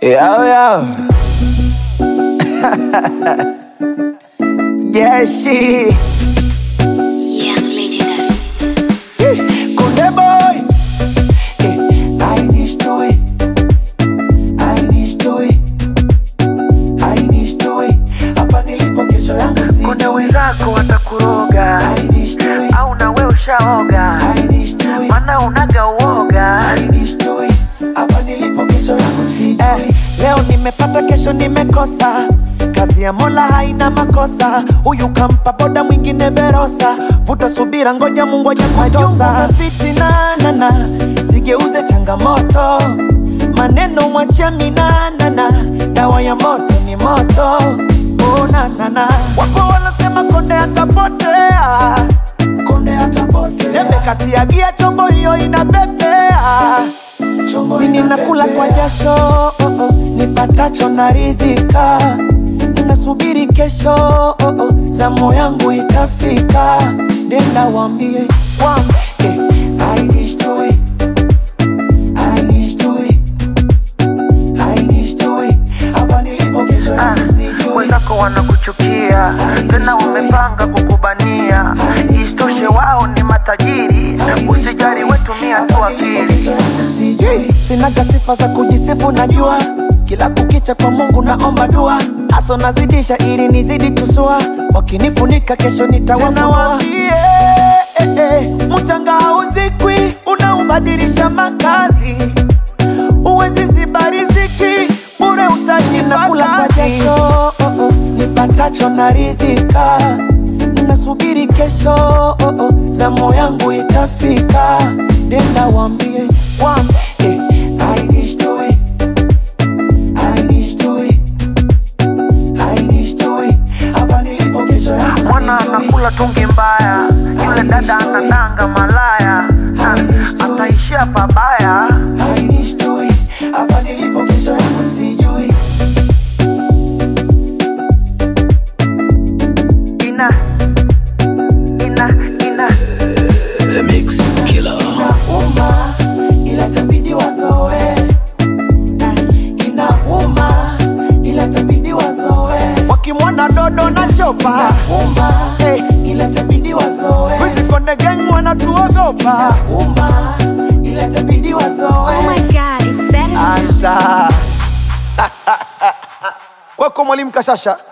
Yo, yo. Jeshi. Young legendary. Kunde boy. Eh, I need to it. I need to it. I need to it. Hapa nilipo kesho yangu si. Kuna wenzako watakuroga I need to it. au na we ushaoga, I need to it. mana unaga uoga. I need to it. Hapa nilipo kesho yangu si. Eh, leo nimepata kesho nimekosa kazi ya mola haina makosa huyu kampa boda mwingine verosa vuta subira ngoja mungu ajakutosa fitinanana sigeuze changamoto maneno mwachia minanana dawa ya moto ni moto unanana wapo wanasema konde atapotea konde atapotea tembe kati ya gia chombo hiyo inapepea mimi nakula kwa jasho oh, oh, nipatacho naridhika nasubiri kesho oh, oh, zamu yangu itafika nenda wambie wambie I need to it. I need to it. I need to it. Hapa nilipo kesho Ah, yangu sijui. Wenzako wanakuchukia tena wamepanga kukubania, isitoshe wao ni matajiri. Usijali, wetumia tu akili. Sijui, sinaga sifa za kujisifu najua kila kukicha kwa mungu naomba dua haso nazidisha ili nizidi tusua wakinifunika kesho nitawafunua eh, eh, mchanga hauzikwi unaubadilisha makazi uwezi ziba riziki bure utajinakula kwa jasho oh, oh, nipatacho naridhika nasubiri kesho oh, oh, zamu yangu itafika nenda wambie wambie I need to it. I need to it. I need to it. Hapa nilipo kesho yangu Mwana sijui. anakula tungi mbaya, yule dada anadanga malaya, Ah, ataishia pabaya. I need to it. Hapa nilipo kesho yangu sijui. Ina ina ina Inauma, ila itabidi wazoe. Ah, Inauma, ila itabidi wazoe. Wakimwona dodo na chopa uma, hey, ila itabidi wazoe. Wizi konde gang wanatuogopa uma, ila itabidi wazoe. Oh my god, it's better. Anta. Kwako mwalimu Kashasha